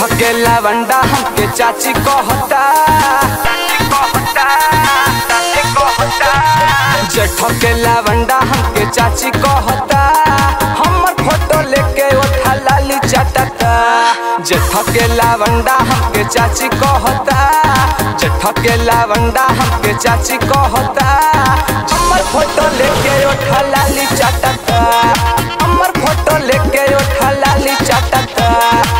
के लवंडा हमके चाची कहता जेठ के लवंडा हमके चाची कहता हमर फोटो लेके उठा लाली चटता जेठ के लवंडा हमके चाची कहता जेठ के लवंडा हमके चाची कहता हमर फोटो लेके उठा लाली चटता हमर फोटो लेके उठा लाली चटता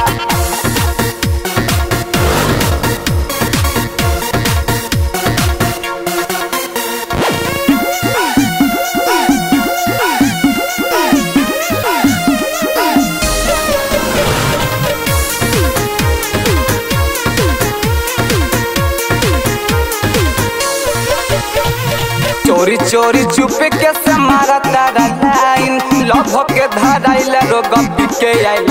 चोरी चोरी चुपे के से मारा तारा लाइन लभ के धराइल रोग पिके आइल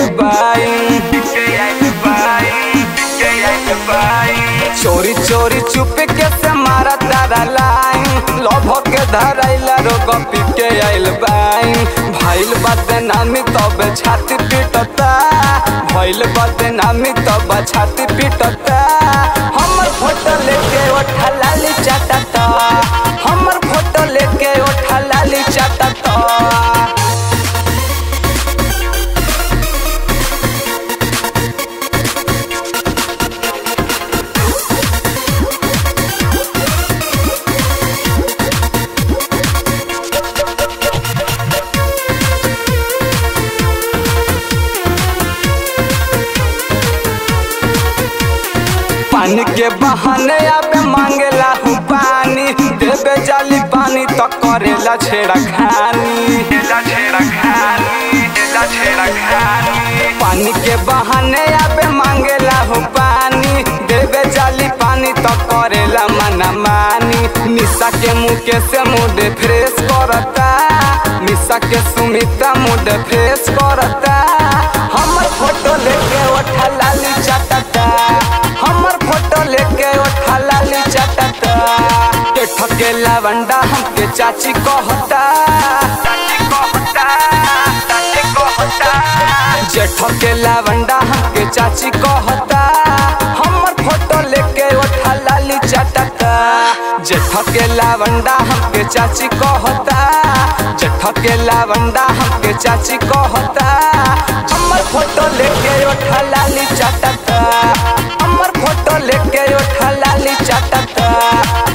बाइन चोरी चोरी चुपे के से मारा तारा लाइन लभ के धराइल रोग पिके आइल बाइन भइल बदनामी तब छाती पिटता भइल बदनामी तब छाती पिटता हमर फोटो लेके उठा लाली चटता हमर फोटो लेके उठा लाली चटता पानी के बहाने आबे मांगेला हूँ पानी देबे जाली पानी तो करेला छेड़ा खानी पानी के बहाने आबे मांगेला हूँ पानी देबे जाली पानी तो करेला मना मानी निशा के मुँह के से मूड फ्रेश करता निशा के सुमिता मूड फ्रेश करता हमर फोटो लेके उठा लाली चटता हमर फोटो लेके उठा लाली चटता केठ के लवंडा हमके चाची कहता जेठ के लवंडा हमके चाची कहता हमर फोटो लेके उठा लाली चटता जेठ के लवंडा हमके चाची कहता जेठ के लवंडा हमके चाची कहता हमर फोटो लेके उठा लाली चटता हमर फोटो लेके उठा लाली चटता